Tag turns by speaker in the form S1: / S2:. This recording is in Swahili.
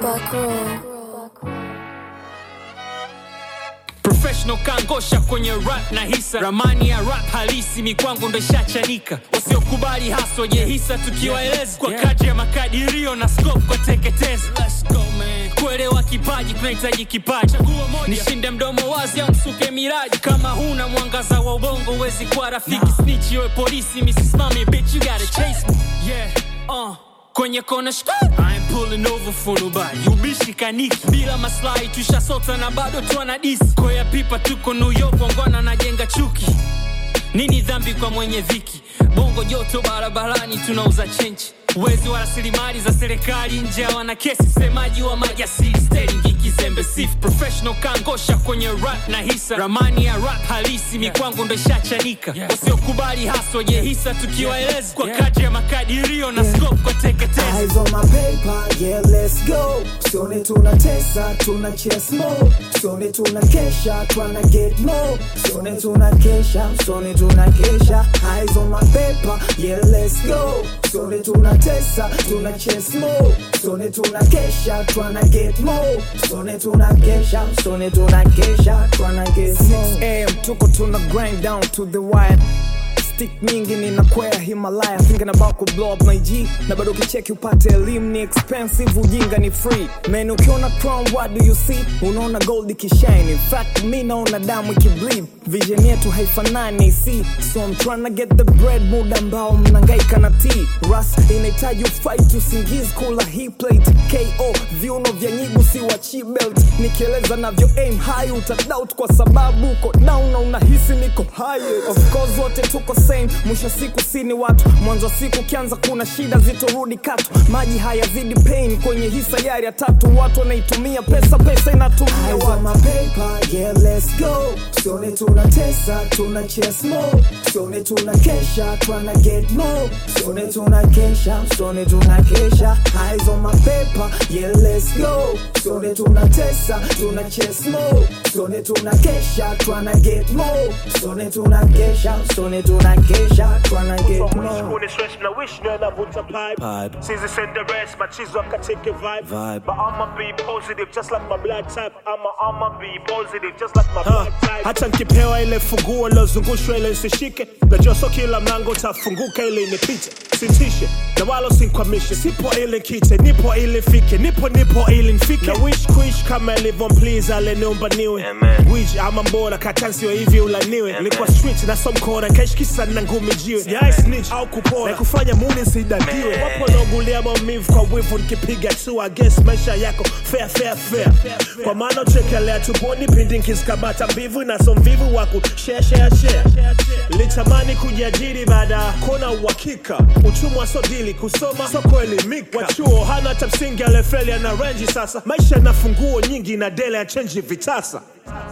S1: professional kangosha kwenye rap na hisa ramani ya rap halisi mikwangu ndo ishachanika wasiokubali haswa je hisa tukiwaeleza kwa kadri ya makadirio na scope kwa teketezi kuelewa kipaji kunahitaji kipaji nishinde mdomo wazi au msuke miraji kama huna mwangaza wa ubongo huwezi kuwa rafiki snitch yowe polisi misisimame bitch you gotta chase me yeah uh kwenye kona shk I ain't pulling over for nobody ubishi kaniki bila maslahi tushasota na bado twana disi koya pipa tuko New York wangwana najenga chuki nini dhambi kwa mwenye viki bongo joto barabarani tunauza chenchi wezi wa rasilimali za serikali nje wana kesi semaji wa majasiri steringi kizembe sifu professional kangosha kwenye rap na hisa ramani ya rap halisi mikwangu ndo ishachanika wasiokubali haswa je hisa tukiwaeleza kwa kadri ya makadirio na scope kwa teketezi
S2: Eyes on my paper, yeah, let's go. Sione tunatesa, tuna chase more. Sione tunakesha, tryna get more. Sione tunakesha, sione tunakesha. Eyes on my paper, yeah, let's go. Sione tunatesa, tuna chase more. Sione tunakesha, tryna get more. Sione tunakesha, sione tunakesha, tryna get more. 6 a.m. tuko tuna grind down to the wire stick mingi ninakwea himalaya thinking about ku blow up my g na bado kicheki upate elimu ni expensive ujinga ni free man ukiona crown what do you see unaona gold ikishine in fact mi naona damu ikibleed vision yetu haifanani see so I'm trying to get the bread muda ambao mnangaika na t ras inahitaji ufight usingizi kula hii plate ko viuno vya nyigu si wa chi belt nikieleza navyo aim high utadoubt kwa sababu uko down na unahisi niko high of course wote tuko same mwisho siku sini watu mwanzo wa siku ukianza kuna shida zitorudi katu maji hayazidi pain kwenye hii sayari ya tatu watu wanaitumia pesa pesa inatumia watu yeah, let's go sione tunatesa tuna chase more sione tuna kesha tryna get more sione tuna kesha sione tuna kesha eyes on my paper yeah let's go sione tunatesa tuna chase more sione tuna kesha tryna get more sione tuna kesha sione tuna kesha tryna get more
S3: Kuni stress na wish na navuta pipe. Sizi send the rest, machizo akateke vibe.
S4: Vibe.
S3: But I'ma be positive just like my blood type. I'ma I'ma be positive just like my
S5: Ha,
S3: blood type.
S5: hata nkipewa ile funguo lozungushwa ile nsishike najua so kila mlango utafunguka ili nipite sitishe na wala sinkwamishe sipo ili kite nipo ili fike nipo nipo ili nfike na wish kuish kama ilivyo please aleniumba niwe wich ama mbora katansio hivi ulaniwe nilikuwa street na somkora kaishkisa na ngumi jiwe sijai snitch au kupora na kufanya muni nsidadiwe wapo naogulia maumivu kwa wivu nikipiga tu against maisha yako fair fair fair kwa maana uchekelea tuponi pindi nkisikamata mbivu na so mvivu wa kushare share share litamani kujiajiri baada ya kuona uhakika uchumwa so dili kusoma so kuelimika wachuo hana hata msingi alefeli ana renji sasa maisha na funguo nyingi na dele ya chenji vitasa